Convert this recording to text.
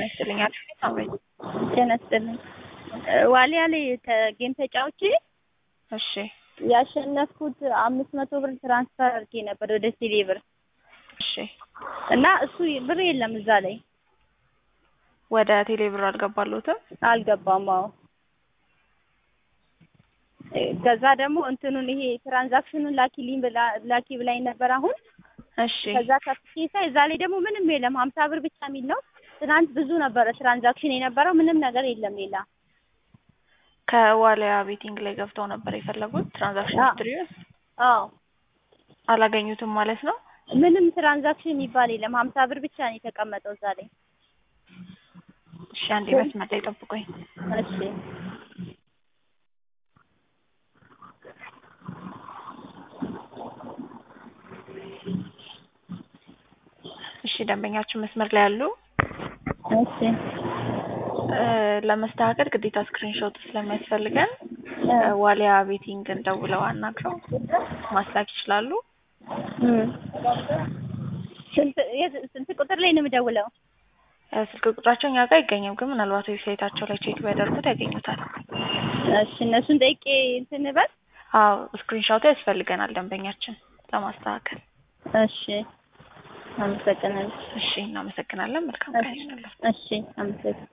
ይስጥልኝ። አሪፍ አቤት። ጤና ይስጥልኝ። ዋሊያ ላይ ጌም ተጫውቼ እሺ ያሸነፍኩት አምስት መቶ ብር ትራንስፈር አድርጌ ነበር ወደ ቴሌ ብር እሺ እና እሱ ብር የለም እዛ ላይ ወደ ቴሌ ብር አልገባለሁትም። አልገባም። አዎ ከዛ ደግሞ እንትኑን ይሄ ትራንዛክሽኑን ላኪልኝ ብላ ላኪ ብላኝ ነበር አሁን እሺ ከዛ ከፍቼ ሳይ እዛ ላይ ደግሞ ምንም የለም ሀምሳ ብር ብቻ የሚል ነው። ትናንት ብዙ ነበረ ትራንዛክሽን የነበረው ምንም ነገር የለም ሌላ ከዋሊያ ቤቲንግ ላይ ገብተው ነበር የፈለጉት ትራንዛክሽን አዎ። ሂስትሪውን አዎ አላገኙትም ማለት ነው። ምንም ትራንዛክሽን የሚባል የለም ሀምሳ ብር ብቻ ነው የተቀመጠው እዛ ላይ። እሺ አንዴ መስመር ላይ ጠብቁኝ። እሺ እሺ ደንበኛችን መስመር ላይ ያሉ እሺ እ ለመስተካከል ግዴታ ስክሪንሾት ስለሚያስፈልገን እ እ ዋሊያ ቤቲንግን ደውለው አናግረው ማስላክ ይችላሉ። እም ስንት የት- ስንት ቁጥር ላይ ነው የምደውለው? እ ስልክ ቁጥራቸው እኛ ጋር አይገኝም፣ ግን ምናልባት ዌብሳይታቸው ላይ ቼክ ቢያደርጉት ያገኙታል። እሺ እነሱን ጠይቄ እንትን በል። አዎ ስክሪንሾቱ ያስፈልገናል ደንበኛችን ለማስተካከል። እሺ አመሰግናለሁ። እሺ እናመሰግናለን። መልካም ቀን ይሁንልዎት። እሺ አመሰግናለሁ።